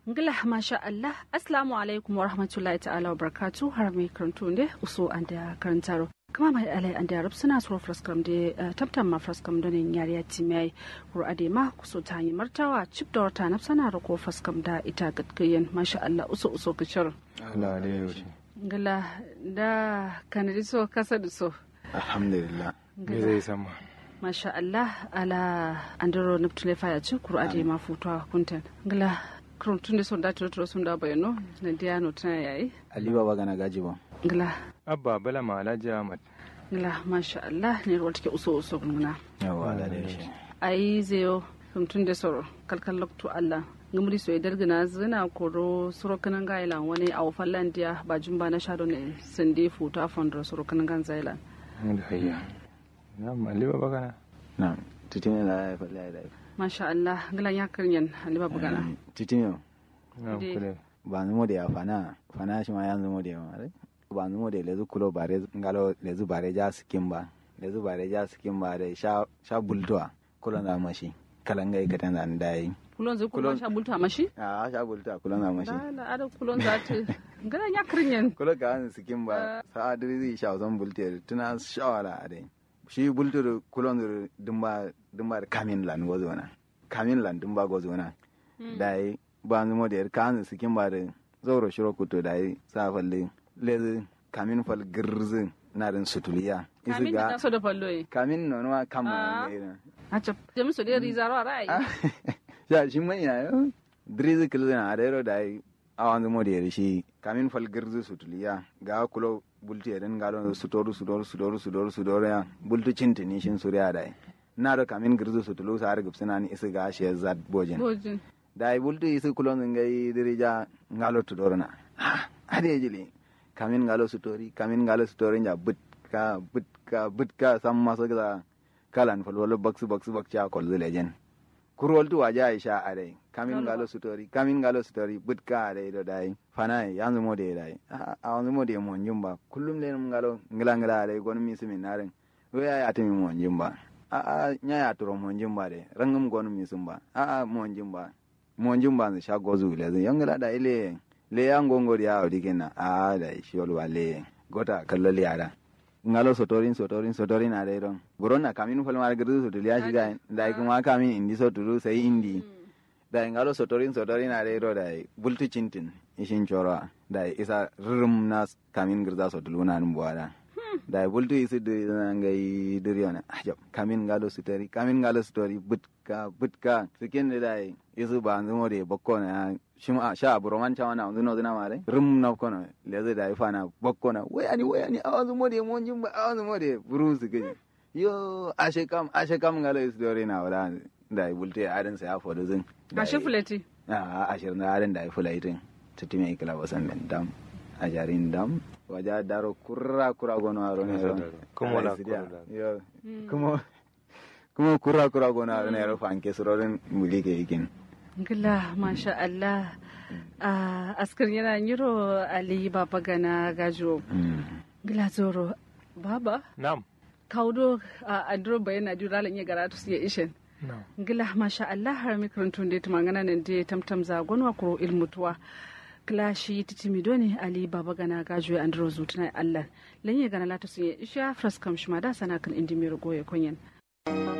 ngila masha Allah assalamu alaikum wa rahmatullahi ta'ala wa barakatu har mai karanto ne uso an da karantaro kama mai alai an da suna so fraskam da tabtan ma fraskam da ne yari ya ti mai kur ade ma kuso ta yi martawa chip da wata na sana da ko fraskam da ita gatkiyan masha Allah uso uso kicir Allah da yau ngila da kanadi so kasa da so alhamdulillah me zai sama masha Allah ala andro neptune faya ci kur ade ma futuwa kuntan ngila kurun tun da son da turo sun da bayano na diya no tana yayi ali baba gana gaji ba ngila abba bala ma alhaji ahmad ngila masha Allah ne ruwa take uso uso guna yawa Allah da shi ayi zeyo kurun tun da soro kalkal lokto Allah ngumri so idar gina zina koro soro kanan gailan wani a fallan diya ba jumba na shado ne sande futa fondro soro kanan gan zailan da hayya na mali baba kana na titine la ya falla ya masha Allah ngila ya kiryan haliba bugana titine na Dai. kule ba numo da ya fana fana shi ma yanzu mo da ya mare ba numo da lezu kulo bare ngalo lezu bare ja skin ba lezu bare ja skin ba da sha sha bultoa kulo na mashi kalangai katan da ndai kulon zai kulon Kulon- sha bulta mashi a sha bultoa kulo na mashi la la ada kulon za ta ngila ya kiryan kulo ka an skin ba sa adiri zai sha zan bulte tuna shawara a dai shi bultur kulon dur dumba dumba da kamin lan gozo na kamin lan dumba gozo na dai ba numo da ka an skin ba da zauro shiro kuto dai sa falle lezi kamin fal girzin na rin sutuliya kamin da taso da fallo yi kamin no no Ah. kama ne a cap jami su dai rizaro a ra'ayi ya shi mai na yo drizi kilzina a dai dai a wanzu mo da shi kamin fal girzi sutuliya ga kulo bulti eden galo sutoru sutoru sutoru sutoru sutoru ya bultu cintini shin suriya dai na da kamin girzi sutulu sa har gipsina ni isi ga shi zat bojin bojin dai bultu isi kulo ngai dirija ngalo tudoro na ade jili kamin ngalo sutori kamin ngalo sutori ja butka butka butka sam maso ga kalan falwalo baksu baksu bakcha kol lejen kurol tu waje aisha ade kamin ngalo sutori kamin ngalo sutori butka ade do dai fanai yanzu mo de dai a wanzu mo de mo njumba kullum le ngalo ngila ngila ade gon mi simi naren we ya atimi mo njumba a a nya ya turo mo njumba de rangum gon mi sumba a a mo njumba mo njumba ne sha gozu le zan yangala da ile le yango ngori ya odi kenna a da shi wal wale gota kalloli yara ngalo sotorin sotorin sotorin a dai don buronna kamin fal mar gudu so ya shiga da kuma kamin indi so turu sai indi da ngalo sotorin sotorin a dai do da bultu cintin ishin choro da isa rum na kamin girza so tuluna nan buwada da bultu isi de ngai diriona ajab kamin ngalo sotori kamin ngalo sotori butka butka sikin da dai isu ba nzumo de bokko na shima sha buroman cha wana nzuno zina mare rum na kono leze da ifana bokko na wayani wayani awanzu mode mon jimba awanzu mode bruce gani yo ashe kam ashe kam ngalo isu dore na wala da bulte adan sa ya fodo zin a shi fuleti a ashir na adan da ifula itin tutime ikla wasan den dam a jarin dam waja daro kurra kurra gono aro ne ro Kuma la Ala isidia. kurra. yo kuma kuma kurra kurra gono aro ne ro fanke surorin mulike ikin ngila masha Allah a askar yana yiro ali baba gana gajo ngila zoro baba nam kaudo a andro bayana jura lan ya garatu su ya ishen nam ngila masha Allah har mikrantun da tumangana nan da tamtam za gonwa ko ilmutuwa kila shi titimi doni ali baba gana gajo ya andro zutuna Allah lan ya gana lata su ya isha fraskam shima da sana kan indi mi goye konyen